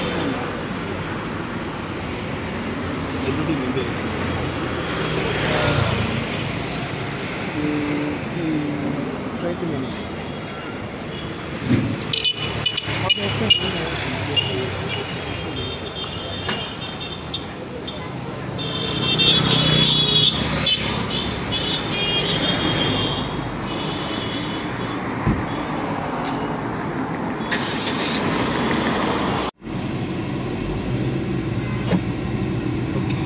sọ fún mi ẹ lórí mi bẹ́ẹ̀ sí. twenty minutes. ọbẹ̀ fún mi. Okay.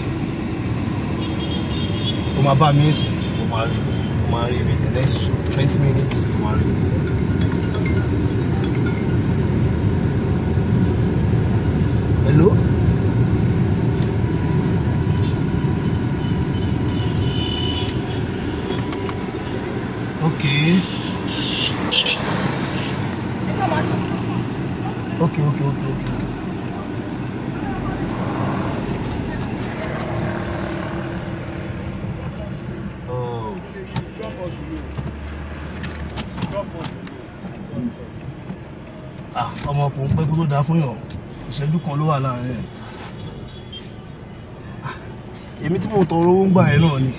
o máa bá mi sìn o máa rí mi o máa rí mi the next twenty minutes o máa rí mi. hello. okay. okay okay okay okay okay. Oh. Ah, ọmọkùnrin pẹ́ kó tó dáa fún yàn ìṣẹ́jú kan ló wà láàrin ẹ̀. Ah, èmi tí mo tọrọ owó ń gbà ẹ̀ náà ni.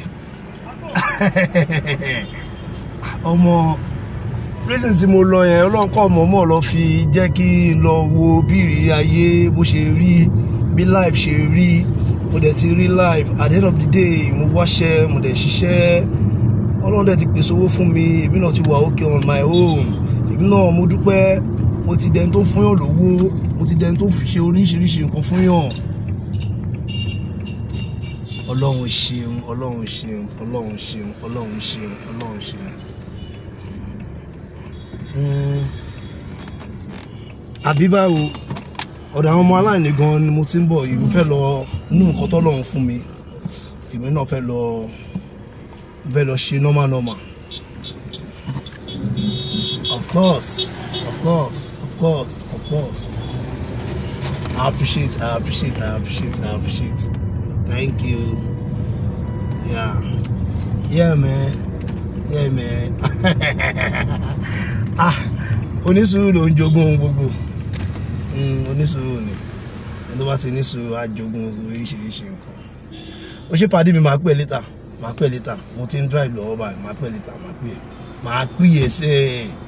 ọmọ prison tí mo lọ yẹn ọlọ́nkọ́ mọ̀ọ́mọ̀ lọ fi jẹ́ kí n lọ wo bí ìrírí ayé bó ṣe rí bí life ṣe rí mo dẹ̀ ti rí life at the end of the day mo wáṣẹ́ mo dẹ̀ ṣiṣẹ́ ọlọ́run dẹ̀ ti pèsè owó fún mi èmi náà ti wà okay on my own èmi náà mo dúpẹ́ mo ti dẹni tó fún yàn lówó mo ti dẹni tó ṣe oríṣiríṣi nǹkan fún yàn ọlọ́run ṣeun ọlọ́run ṣeun ọlọ́run ṣeun ọlọ́run ṣeun ọlọ́run ṣeun. Mm. àbí báwo ọ̀dọ̀ àwọn ọmọ aláìní gan ni mo ti ń bọ̀ yìí mo fẹ́ lọ nú nǹkan tọ́lọ́run fún mi èmi náà fẹ́ lọ fẹ́ lọ ṣe normal normal of course of course of course of course I appreciate I appreciate I appreciate I appreciate thank you yeah yeah man yeah man ah onísùúrù ló ń jogún ohun gbogbo Mm, onísùúrù ni ẹni tó bá ti ní sùúrù á jogún oríṣiríṣi nǹkan ó ṣe pàdé mi máa pẹ́ létà máa pẹ́ létà mo ti ń drive lọ́wọ́ báyìí máa pẹ́ létà máa pẹ́ máa pẹ́ ẹsẹ̀